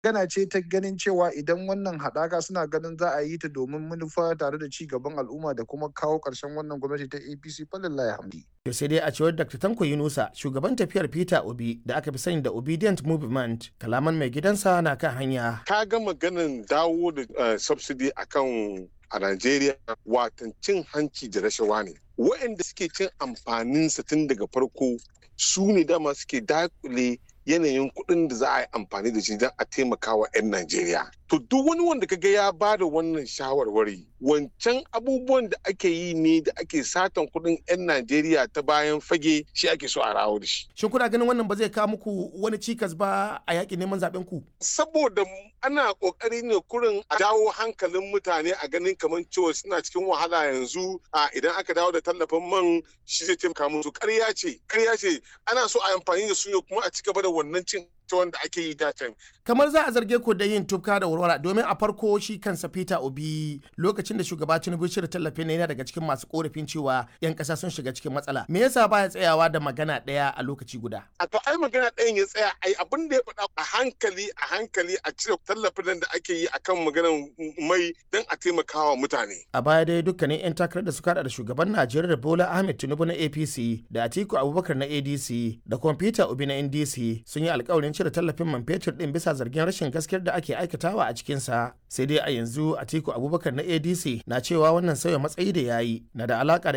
Gana ce ta ganin cewa idan wannan haɗaka suna ganin za a yi ta domin manufa tare da ci gaban al'umma da kuma kawo ƙarshen wannan gwamnati ta APC falillahi hamdi. To sai dai a cewar Dr. Tanko Yunusa, shugaban tafiyar Peter Obi da aka fi sani da Obedient Movement, kalaman mai gidansa na kan hanya. Ka ga maganin dawo da subsidy akan a Najeriya watan cin hanci da rashawa ne. Waɗanda suke cin amfaninsa tun daga farko su ne dama suke dakule yanayin kuɗin da za a yi amfani da shi don a taimaka wa 'yan Najeriya. To duk wani wanda kaga ya ba da wannan shawarwari wancan abubuwan da ake yi ne da ake satan kuɗin 'yan Najeriya ta bayan fage shi ake so a rawo da shi. Shin kuna ganin wannan ba zai kawo muku wani cikas ba a yaƙin neman zaɓen ku? Saboda ana ƙoƙari ne kurin a dawo hankalin mutane a ganin kamar cewa suna cikin wahala yanzu a idan aka dawo da tallafin man shi zai taimaka musu ƙarya ce ƙarya ce ana so a amfani da su ne kuma a ci gaba da wannan cin wanda ake yi datan. Kamar za a zarge ku da yin tufka da warwara domin a farko shi kansa Peter Obi lokacin da shugaba Tinubu shirya tallafin yana daga cikin masu korafin cewa 'yan ƙasa sun shiga cikin matsala. Me yasa baya tsayawa da magana ɗaya a lokaci guda? A to ai magana ɗayan ya tsaya ai abin da ya faɗa a hankali a hankali a cire tallafin da ake yi akan maganar mai don a taimakawa mutane. A baya dai dukkanin 'yan takarar da suka da shugaban Najeriya Bola Ahmed Tinubu na APC da Atiku Abubakar na ADC da kuma Peter Obi na NDC sun yi alkawarin cire tallafin man fetur din bisa zargin rashin gaskiyar da ake aikatawa a cikinsa sai dai a yanzu atiku abubakar na adc na cewa wannan sauya matsayi da yayi na da alaka da